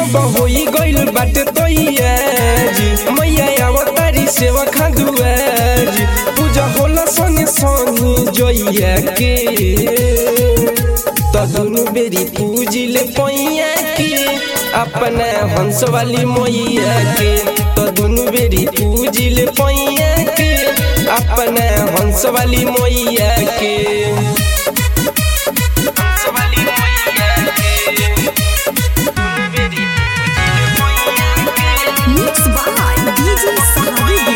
सब होई गइल बाटे तैयारी मैया अवतारी सेवा खादुआरी पूजा होला संगे संगे जइया के त दुनु बेरी पूजिले पैया के अपना हंस वाली मैया के त दुनु बेरी पूजिले पैया के अपना हंस वाली मैया के हंस वाली मैया के दुनु बेरी पूजिले पैया के Mixed by DJ Sahabi.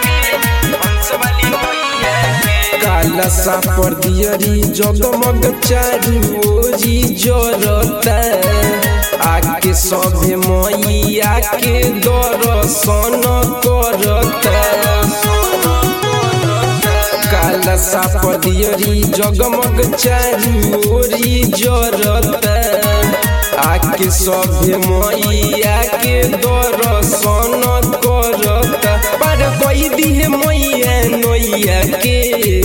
काला सा पर दियरी जगमग चारू ओरी जरता आके सभे मैया के दर्शन करता काला सा पर दियरी जगमग चारू ओरी जरता आके सभे मैया के दर्शन करता पर कोई दिहे मैया नैया के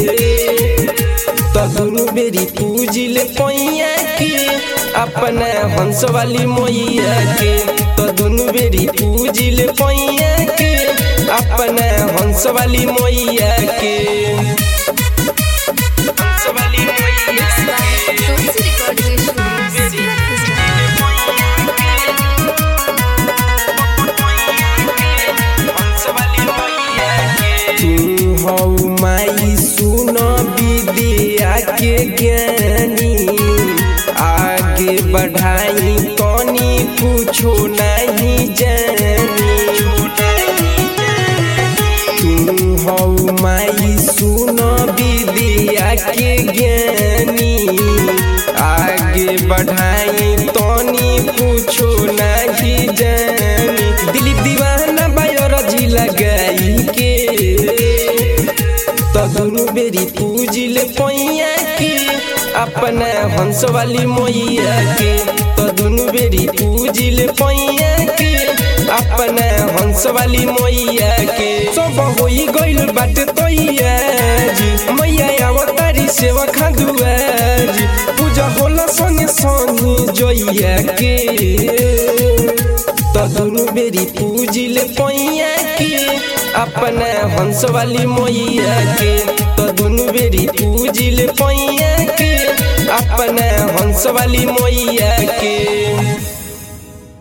त दुनु बेरी पूजिले पैया के अपना हंस वाली मैया के त दुनु बेरी पूजिले पैया के अपना हंस वाली मैया के हंस वाली मैया Tulsi Recording Studio, Surat, Gujarat. तू हौ माई सुन विद्या के ज्ञानी आगे बढ़ाई तनी कुछो नहीं जानी तू हौ माई सुन विद्या के ज्ञानी आगे बढ़ाई तनी कुछो नहीं जानी दिलीप दीवाना बायोलॉजी लगाई के त दुनु बेरी पूजिले पैया के अपना हंस वाली मैया के त दुनु बेरी पूजिले पैया के अपना हंस वाली मैया के सब होई गइल बाटे तैयारी मैया अवतारी सेवा खादुआरी पूजा होला संगे संगे जइया के त दुनु बेरी पूजिले पैया के अपना हंस वाली मैया के त दुनु बेरी पूजिले पैया के अपना हंस वाली मैया के